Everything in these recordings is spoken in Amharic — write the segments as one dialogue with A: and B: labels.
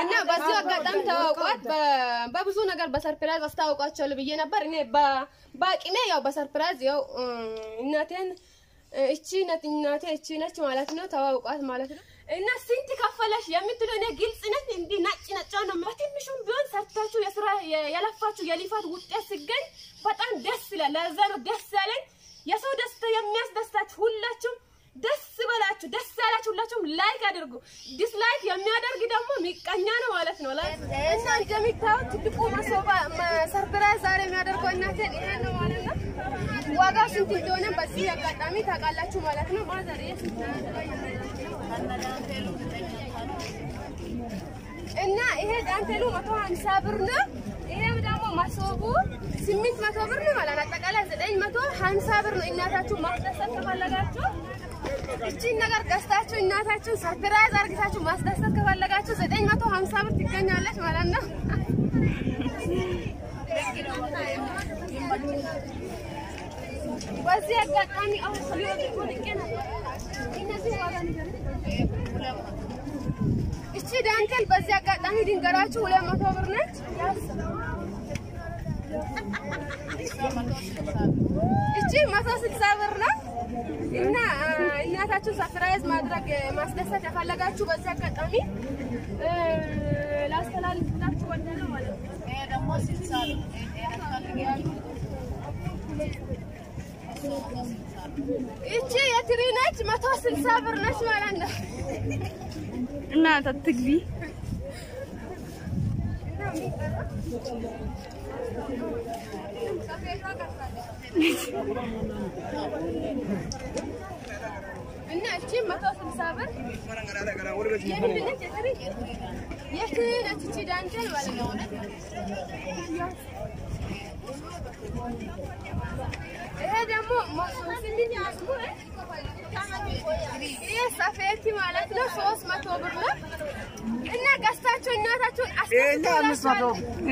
A: እና በዚህ አጋጣሚ ተዋውቋት በ- በብዙ ነገር በሰርፕራይዝ አስታውቋቸዋለሁ ብዬ ነበር። እኔ በ- በአቅሜ ያው በሰርፕራይዝ ያው እ፣ እናቴን እ፣ እቺ ነት እናቴ እቺ ነች ማለት ነው። ተዋውቋት ማለት ነው። እና ስንት ከፈለሽ የምትለው እኔ ግልጽ ነኝ። እንዲህ ነጭ ነጫው ነው። በትንሹም ቢሆን ሰርታችሁ የስራ የ- የለፋችሁ የሊፋት ውጤት ሲገኝ በጣም ደስ ይላል። ለዛ ነው ደስ ያለኝ። የሰው ደስታ የሚያስደስታችሁ ሁላችሁም ደስ በላችሁ። ደስ ያላችሁ ሁላችሁም ላይክ አድርጉ። ዲስላይክ የሚያደርግ ደግሞ ሚቀኛ ነው ማለት ነው። ላይ እና እንደሚታዩት ትልቁ መሶባ ሰርፕራይዝ ዛሬ የሚያደርገው እናቴን ይሄ ነው ማለት ነው። ዋጋው ስንት እንደሆነ በዚህ አጋጣሚ ታውቃላችሁ ማለት ነው። ማዘር እና ይሄ ዳንቴሉ መቶ ሀምሳ ብር ነው። ይሄም ደግሞ መሶቡ ስምንት መቶ ብር ነው ማለት ነው። አጠቃላይ ዘጠኝ መቶ ሀምሳ ብር ነው። እናታችሁ ማስደሰት ከፈለጋችሁ እቺን ነገር ገዝታችሁ እናታችሁን ሰርፕራይዝ አርግታችሁ ማስደሰት ከፈለጋችሁ ዘጠኝ መቶ ሀምሳ ብር ትገኛለች ማለት ነው። በዚህ አጋጣሚ አሁን ሊወጡ ልቄ ነበር። እነዚህ ዋጋ ንገረኝ። እቺ ዳንቴል በዚህ አጋጣሚ ድንገራችሁ ሁለት መቶ ብር ነች። እቺ መቶ ስልሳ ብር ነው እና አ፣ እናታችሁን ሰርፕራይዝ ማድረግ ማስደሰት የፈለጋችሁ በዚህ አጋጣሚ እ፣ ላስተላልፍላችሁ ወደነው ማለት ነው። እቺ የትሪ ነች መቶ ስልሳ ብር ነች ማለት ነው።
B: እናት አትግቢ።
A: እና እቺ መቶ ስልሳ ብር የምንድን ነች? የትሪ የትሪ ነች እቺ ዳንቴል ማለት ነው። ይሄ ደግሞ ይሄ ሰፌቲ ማለት ነው። ሶስት መቶ ብር ነው እና ገዝታችሁ እናታችሁን አስደስታችሁ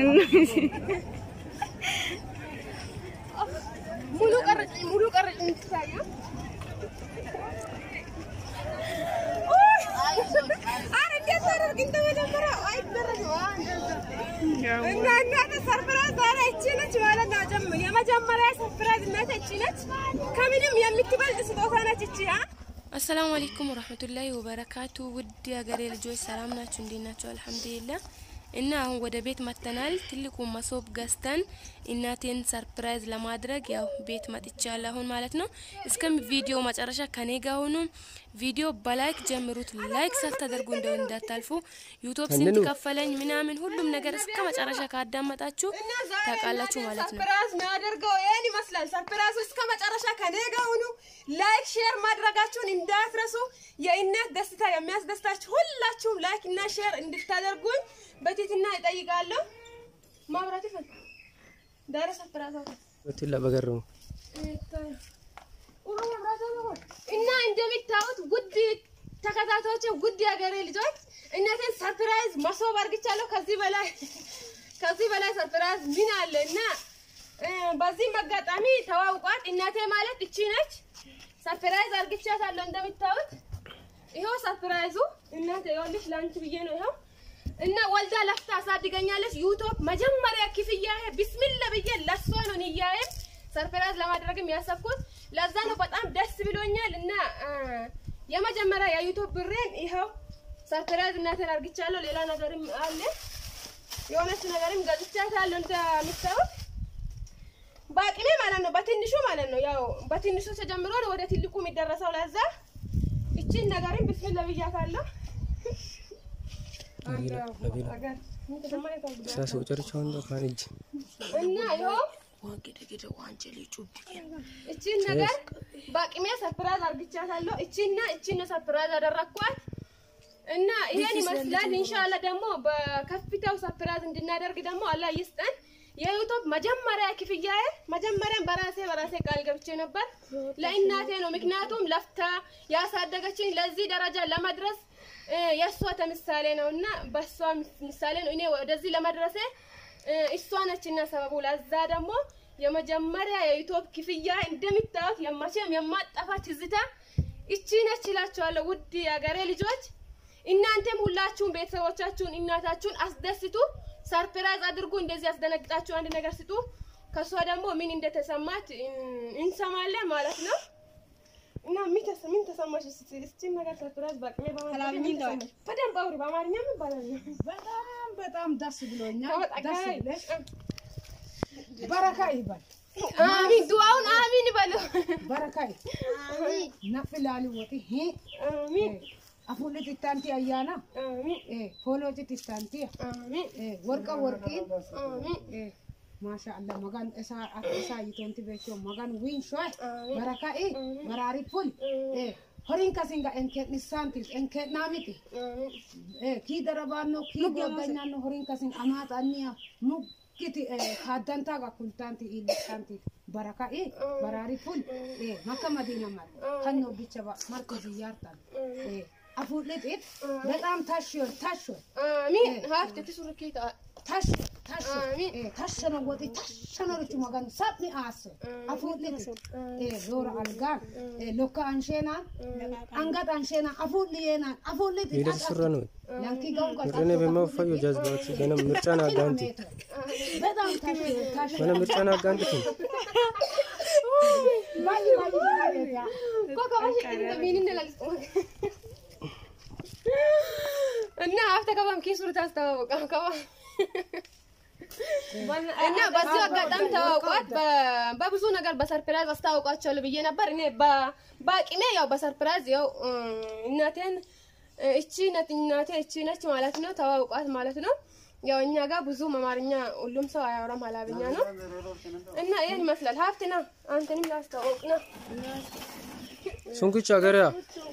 A: ሙሉ ቀረጭ ሙሉ ቀረጭ የምትታየው ኧረ እንዴት ታደርግ እንደመጀመሪያው አይደረግም። ዋ እንደዛ እና እናቴ ሰርፕራይዝ ዛሬ እቺ ነች ማለት ነው። ጀም- የመጀመሪያ ሰርፕራይዝ እናቴ እቺ ነች። ከምንም የምትበልጥ ስጦታ ነች እቺ አ
C: አሰላሙ አለይኩም ወራህመቱላሂ ወበረካቱ። ውድ የሀገሬ ልጆች ሰላም ናችሁ? እንዴት ናችሁ? አልሐምዱሊላህ። እና አሁን ወደ ቤት መጥተናል። ትልቁ መሶብ ገዝተን እናቴን ሰርፕራይዝ ለማድረግ ያው ቤት መጥቻለሁ አሁን ማለት ነው። እስከ ቪዲዮ መጨረሻ ከኔ ጋር ሁኑ። ቪዲዮ በላይክ ጀምሩት። ላይክ ሳታደርጉ እንደው እንዳታልፉ። ዩቲዩብ ስንት ከፈለኝ ምናምን ሁሉም ነገር እስከ መጨረሻ ካዳመጣችሁ
A: እና ዛሬ
C: ታውቃላችሁ
A: እናቴ
C: ማለት ነው።
A: ሰርፕራይዝ የሚያደርገው ይሄን ይመስላል። ሰርፕራይዙ እስከ መጨረሻ ከኔ ጋር ሁኑ። ላይክ ሼር ማድረጋችሁን እንዳትረሱ። የእናት ደስታ የሚያስደስታችሁ ሁላችሁም ላይክ እና ሼር እንድታደርጉኝ በትህትና እጠይቃለሁ። ማብራት ይፈል ዳረ ሰርፕራይዝ አውጣ
D: በቱላ በገረሙ
A: እና እንደሚታዩት ውድ ተከታታዮች ውድ የሀገሬ ልጆች እናቴን ሰርፕራይዝ መሶብ አርግቻለሁ። ከዚህ በላይ ከዚህ በላይ ሰርፕራይዝ ምን አለ? እና እ፣ በዚህም አጋጣሚ ተዋውቋት እናቴ ማለት እቺ ነች። ሰርፕራይዝ አርግቻታለሁ። እንደሚታዩት ይኸው ሰርፕራይዙ እናቴ ይኸውልሽ ለአንቺ ብዬ ነው ይኸው እና ወልዳ ለፍታ አሳድገኛለች። ዩቱብ መጀመሪያ ክፍያ ቢስሚላ ብዬ ለሷ ነው ንያዬ ሰርፕራይዝ ለማድረግም ያሰብኩት ለዛ ነው። በጣም ደስ ብሎኛል እና አ፣ የመጀመሪያ የዩቱብ ብሬን ይኸው ሰርፕራይዝ እናቴን አርግቻለሁ። ሌላ ነገርም አለ የሆነች ነገርም ገዝቻታለሁ እንደምታዩት በአቅሜ ማለት ነው፣ በትንሹ ማለት ነው። ያው በትንሹ ተጀምሮ ነው ወደ ትልቁ የሚደረሰው። ለዛ እቺን ነገርም ብስሚላ ብያታለሁ።
D: ሳሱ ጨርቻውን ካን እጅ
A: እና ይኸው እቺን ነገር በአቅሜ ሰርፕራይዝ አርግቻታለሁ። እቺና እቺን ነው ሰርፕራይዝ አደረኳት እና ይሄን ይመስላል። ኢንሻአላህ ደግሞ በከፍታው ሰርፕራይዝ እንድናደርግ ደግሞ አላህ ይስጠን። የዩቱብ መጀመሪያ ክፍያዬ መጀመሪያም በራሴ በራሴ ቃል ገብቼ ነበር ለእናቴ ነው። ምክንያቱም ለፍታ ያሳደገችኝ ለዚህ ደረጃ ለመድረስ እ፣ የእሷ ተምሳሌ ነው እና በእሷ ምሳሌ ነው እኔ ወደዚህ ለመድረሴ እ፣ እሷ ነችና ሰበቡ። ለዛ ደግሞ የመጀመሪያ የዩቱብ ክፍያ እንደሚታዩት የመቼም የማጠፋ ትዝታ እቺ ነች እላችኋለሁ። ውድ የአገሬ ልጆች እናንተም ሁላችሁም ቤተሰቦቻችሁን እናታችሁን አስደስቱ፣ ሰርፕራይዝ አድርጉ። እንደዚህ ያስደነግጣችሁ አንድ ነገር ስጡ። ከሷ ደግሞ ምን እንደተሰማት እን- እንሰማለን ማለት ነው። እና ምን ተሰ- ምን ተሰማሽ? እስቲ እስቲ ነገር ሰርፕራይዝ በቅሜ በማለት ምን ተሰማሽ? በደንብ አውሪ። በአማርኛ ምን ይባላል?
E: በጣም በጣም ደስ ብሎኛል።
A: ተወጣ-
E: ደስ
A: ጋይ-
E: ብለሽ በረካ ይበል
A: አሚን ዱዓውን አሚን በሉ።
E: በረካ ነፍላሊ ወጢ ሂ
A: አሚን
E: አፉልት ኢታንቲ አያና
A: አሚን
E: ፎሎጭት ኢታንቲ
A: አሚን
E: ወርቀ ወርቂን
A: አሚን
E: ማሻአላ መጋን እሳ እሳ ይቶንቲ ቤቾ መጋን ዊን ሾይ
A: አሚን
E: በረካኢ በራሪ ፉል ሆሪን ከሲንጋ እንኬን ሳንቲስ እንኬን ናሚቲ
A: አሚን
E: ኪ ደረባኖ ኪ ጎበኛኖ ሆሪን ከሲን አማጣኒያ ሙክቲ ካዳንታ ጋ ኩልታንቲ ኢልታንቲ በረካኢ በራሪ ፉል መከ መዲና ማል ከኖ ቢቸ ማርኮ ዝያርታል አፉልጥ በጣም ታሽዮ ታሽዮ
A: አሚን ሀፍት ትሱርኪታ
E: ታሽ ታሽ
A: አሚን
E: ታሸነ ወጢ ታሸነ ርቹ መጋን ሳጥኒ አስ አፉልጥ ሎራ አልጋን ሎካ አንሼና አንጋት አንሼና አፉልየና አፉልጥ
D: Miidhagsi surra nuyi.
E: ላንኪ ጋው
D: Warreen eebbimaa uffayyuu jazbaatti gana mircaan aggaanti.
E: በጣም ታሽ ታሽ
D: Mana mircaan aggaanti kun.
E: ባይ ባይ ያ
A: ኮካ ባሽ ሚን እንደላልስ እና ሀፍተ ከባም ኪሱር ታስተዋወቃ ከባ እና በዚህ አጋጣሚ ተዋውቋት በ- በብዙ ነገር በሰርፕራይዝ አስታውቋቸዋለሁ ብዬ ነበር። እኔ በ- በአቅሜ ያው በሰርፕራይዝ ያው እ፣ እናቴን እ፣ እቺ ነት እናቴ እቺ ነች ማለት ነው። ተዋውቋት ማለት ነው። ያው እኛ ጋር ብዙ አማርኛ ሁሉም ሰው አያወራም፣ ሀላብኛ ነው እና ይህን ይመስላል። ሀብትና አንተንም ላስተዋውቅ ነው።
D: Sunkicha gariyaa.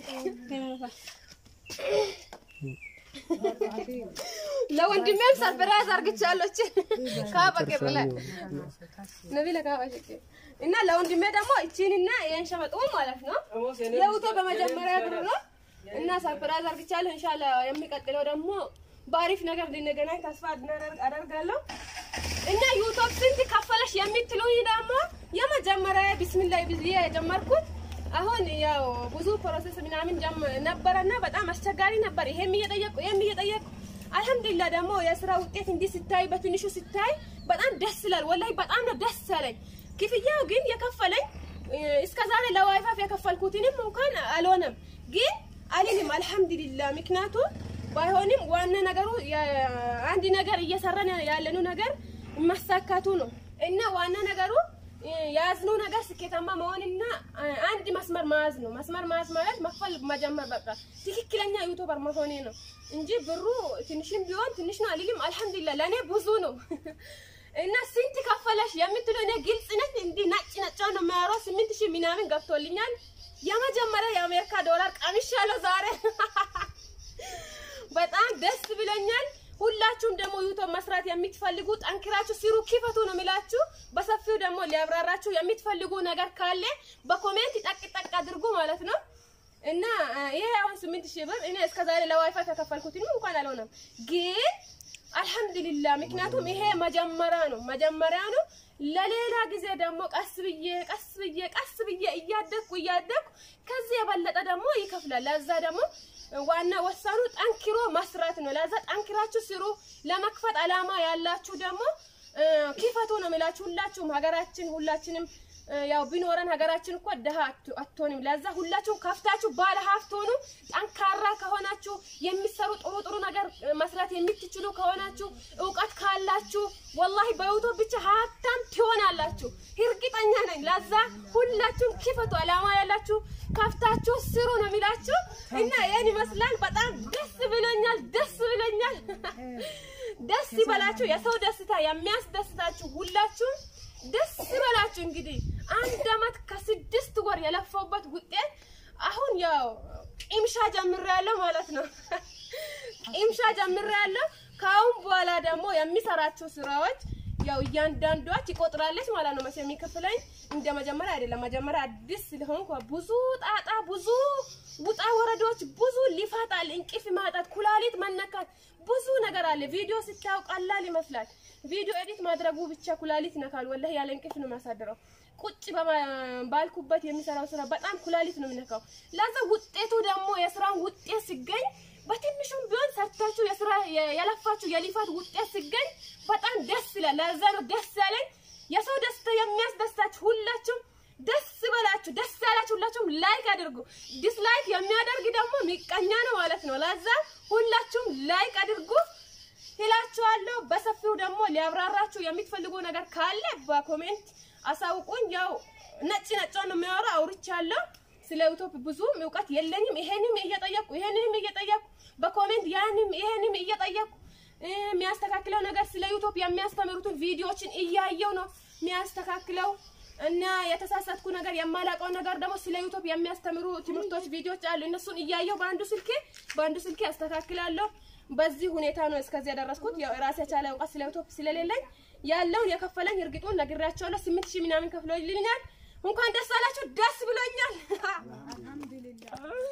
A: ለወንድሜም ሰርፕራይዝ አርግቻለሁ። እቺ ካበቀ ብላ ነቢለ ካባሽቄ እና ለወንድሜ ደግሞ እቺንና ይሄን ሸመጡ ማለት ነው። የውቶ በመጀመሪያ ብሩ ነው እና ሰርፕራይዝ አርግቻለሁ። ኢንሻአላ የሚቀጥለው ደግሞ በአሪፍ ነገር እንድንገናኝ ተስፋ አድናደርግ- አደርጋለሁ። እና ዩቱብ ስንት ከፈለሽ የምትሉኝ ደግሞ የመጀመሪያ ቢስሚላህ ብዬ የጀመርኩት አሁን ያው ብዙ ፕሮሰስ ምናምን ጀም- ነበረና በጣም አስቸጋሪ ነበር። ይሄም እየጠየቁ ይሄም እየጠየቁ አልሐምዱሊላህ ደግሞ የስራ ውጤት እንዲህ ሲታይ በትንሹ ሲታይ በጣም ደስ ይላል። ወላሂ በጣም ነው ደስ ያለኝ። ክፍያው ግን የከፈለኝ እስከ ዛሬ ለዋይፋፍ የከፈልኩትንም እንኳን አልሆነም ግን አልልም አልሐምዱሊላህ። ምክንያቱም ባይሆንም ዋና ነገሩ አንድ ነገር እየሰራን ያለነው ነገር ማሳካቱ ነው እና ዋና ነገሩ የያዝነው ነገር ስኬታማ መሆንና አንድ መስመር መያዝ ነው። መስመር መያዝ ማለት መክፈል መጀመር በቃ ትክክለኛ ዩቱበር መሆኔ ነው እንጂ ብሩ ትንሽም ቢሆን ትንሽ ነው አልልም። አልሐምዱሊላህ ለእኔ ብዙ ነው እና ስንት ከፈለሽ የምትለው እኔ ግልጽ ነኝ። እንዲህ ነጭ ነጫው ነው የሚያወራው። ስምንት ሺህ ምናምን ገብቶልኛል። የመጀመሪያ የአሜሪካ ዶላር ቀምሻለሁ ዛሬ በጣም ደስ ብሎኛል። ሁላችሁም ደግሞ ዩቱብ መስራት የምትፈልጉ ጠንክራችሁ ስሩ፣ ክፈቱ ነው የሚላችሁ። በሰፊው ደግሞ ሊያብራራችሁ የምትፈልጉ ነገር ካለ በኮሜንት ጠቅ ጠቅ አድርጉ ማለት ነው። እና ይሄ አሁን ስምንት ሺህ ብር እኔ እስከዛሬ ለዋይፋይ ተከፈልኩት እንኳን አልሆነም፣ ግን አልሐምዱሊላህ ምክንያቱም ይሄ መጀመሪያ ነው መጀመሪያ ነው። ለሌላ ጊዜ ደግሞ ቀስ ብዬ ቀስ ብዬ ቀስ ብዬ እያደግኩ እያደግኩ ከዚህ የበለጠ ደግሞ ይከፍላል። ለዛ ደግሞ ዋና ወሳኑ ጠንክሮ መስራት ነው። ለዛ ጠንክራችሁ ስሩ። ለመክፈት አላማ ያላችሁ ደግሞ ክፈቱ ነው የሚላችሁ። ሁላችሁም ሀገራችን ሁላችንም ያው ቢኖረን ሀገራችን እኮ ደሃ አትሆንም። ለዛ ሁላችሁም ከፍታችሁ ባለ ሀብት ሆኑ። ጠንካራ ከሆናችሁ የሚሰሩ ጥሩ ጥሩ ነገር መስራት የምትችሉ ከሆናችሁ እውቀት ካላችሁ ወላሂ በዩቱብ ብቻ ሀብታም ትሆናላችሁ፣ እርግጠኛ ነኝ። ለዛ ሁላችሁም ክፈቱ። አላማ ያላችሁ ከፍታችሁ ስሩ ነው የሚላችሁ እና ይህን ይመስላል። በጣም ደስ ብሎኛል፣ ደስ ብሎኛል። ደስ ይበላችሁ። የሰው ደስታ የሚያስደስታችሁ ሁላችሁም ደስ ይበላችሁ። እንግዲህ አንድ አመት ከስድስት ወር የለፋውበት ውጤት አሁን ያው ቂምሻ ጀምሬያለሁ ማለት ነው። ቂምሻ ጀምሬያለሁ። ከአሁን በኋላ ደግሞ የሚሰራቸው ስራዎች ያው እያንዳንዷ ትቆጥራለች ማለት ነው። መቼ የሚከፍለኝ እንደ መጀመሪያ አይደለም። መጀመሪያ አዲስ ስለሆንኩ ብዙ ጣጣ፣ ብዙ ውጣ ወረዶች፣ ብዙ ሊፋት አለ፣ እንቅልፍ ማጣት፣ ኩላሊት መነካት፣ ብዙ ነገር አለ። ቪዲዮ ስታዩ ቀላል ይመስላል። ቪዲዮ ኤዲት ማድረጉ ብቻ ኩላሊት ነካል። ወላሂ ያለ እንቅልፍ ነው የሚያሳድረው። ቁጭ ባልኩበት የሚሰራው ስራ በጣም ኩላሊት ነው የሚነካው። ለዛ ውጤቱ ደግሞ የስራውን ውጤት ሲገኝ በትንሹም ቢሆን ሰርታችሁ የስራ የለፋችሁ የሊፋት ውጤት ሲገኝ በጣም ደስ ይላል። ለዛ ነው ደስ ያለኝ። የሰው ደስታ የሚያስደስታችሁ ሁላችሁም ደስ በላችሁ። ደስ ያላችሁ ሁላችሁም ላይክ አድርጉ። ዲስላይክ የሚያደርግ ደግሞ ሚቀኛ ነው ማለት ነው። ለዛ ሁላችሁም ላይክ አድርጉ ይላችኋለሁ። በሰፊው ደግሞ ሊያብራራችሁ የምትፈልጉ ነገር ካለ በኮሜንት አሳውቁኝ። ያው ነጭ ነጫን ነው የሚያወራ አውርቻለሁ። ስለ ዩቲዩብ ብዙም እውቀት የለኝም። ይሄንም እየጠየቁ ይሄንንም እየጠየቁ በኮሜንት ያንም ይሄንም እየጠየቁ የሚያስተካክለው ነገር ስለ ዩቲዩብ የሚያስተምሩትን ቪዲዮዎችን እያየው ነው የሚያስተካክለው እና የተሳሳትኩ ነገር የማላውቀው ነገር ደግሞ ስለ ዩቲዩብ የሚያስተምሩ ትምህርቶች ቪዲዮዎች አሉ። እነሱን እያየው በአንዱ ስልኬ በአንዱ ስልኬ አስተካክላለሁ። በዚህ ሁኔታ ነው እስከዚህ ያደረስኩት። ያው ራሴ የቻለ እውቀት ስለ ዩቲዩብ ስለሌለኝ ያለውን የከፈለኝ እርግጡን ነግሬያቸዋለሁ። ስምንት ሺህ ምናምን ከፍሎልኛል። እንኳን ደስ አላችሁ። ደስ ብሎኛል።